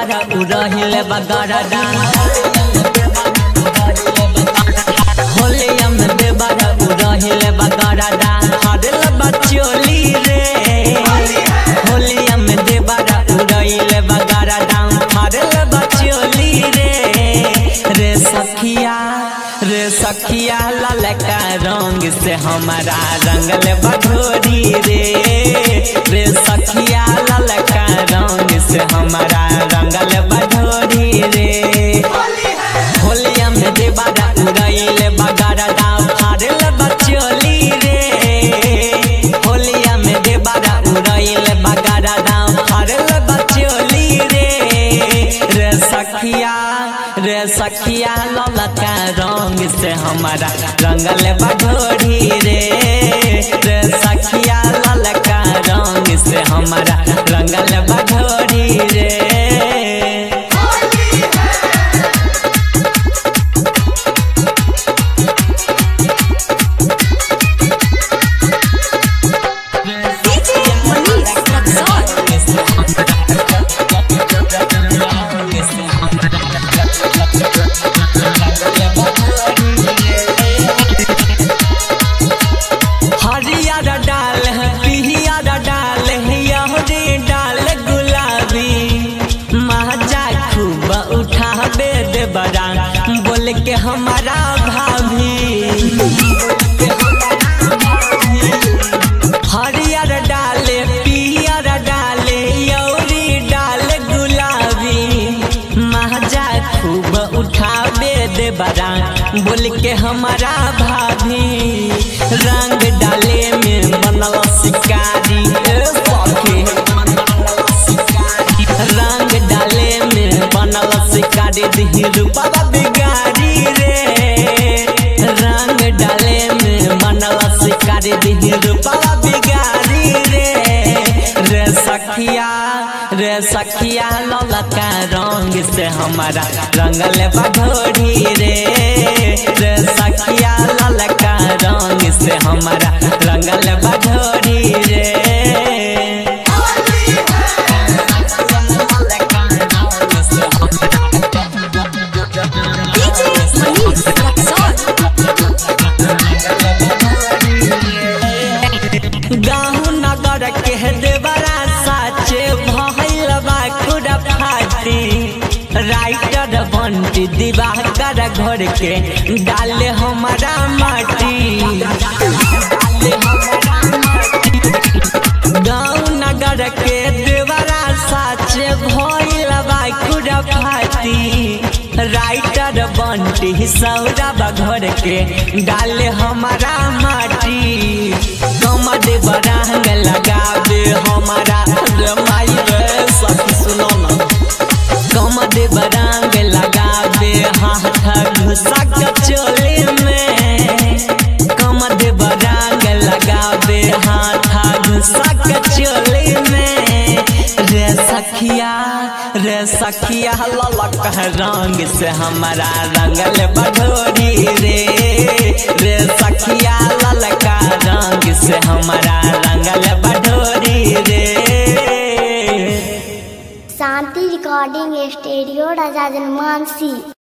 देबारा उड़हिले बगरदा होलिया में देबारा उड़हिले बगरदा हरल बचोली रे होलिया में देबारा उड़हिले बगरदा हरल बचोली रे रे सखिया रे सखिया ललका रंग से हमारा रंगल बघोरी रे रे सखिया ललका रंग से हमारा रंगल बघोरी रे होलिया में देबारा उड़ैले बगारा दाम फाड़ल बचोली रे होलिया में देबारा उड़ैले बगारा दाम फाड़ल बचोली रे रे सखिया रे सखिया ललका रंग से हमारा रंगल बघोरी रे रे सखिया ललका रंग से हमारा रंगल बघोरी रे DJ Manish Luxor. हरियर डाल है पिहियर डाल है यहरे डाल गुलाबी महाजा खूब उठाबे दे बड़ा बोल के हमारा भाभी हरियर डाले पियर डाले यौरी डाल गुलाबी महाजा खूब उठाबे दे बड़ा बोल के हमारा भाभी रंग डाले में मनल शिकारी ए सखी रंग डाले में बनल शिकारी दिही रूपा बिगाड़ी रे रंग डाले में बनल शिकारी दिही रूपा बिगाड़ी रे रे सखिया रे सखिया ललका रंग से हमारा रंगल बघोरी रे रे सखिया ललका रंग से हमारा रंगल बघोरी रे DJ Manish Luxor. गाँव नगर के देवरा साचे भइल बा खुरा फाटी राइटर बंटी दिवाकर घर के डाले हमारा माटी गाँव नगर के देवरा साचे भइल बा खुरा फाटी राइटर बंटी सौरभ घर के डाले हमारा माटी कमर बरांग लगावे हमारा रे माई रे सखी सुनो ना कमर बरांग लगावे हाथ घुसा के चोली में कमर बरांग लगावे हाथ घुसा के चोली में रे सखिया रे सखिया ललक रंग से हमारा रंगल बढोरी रे रे सखिया ललका रंग से हमारा रंगल बढोरी रे शांति रिकॉर्डिंग स्टूडियो राजा जनमानसी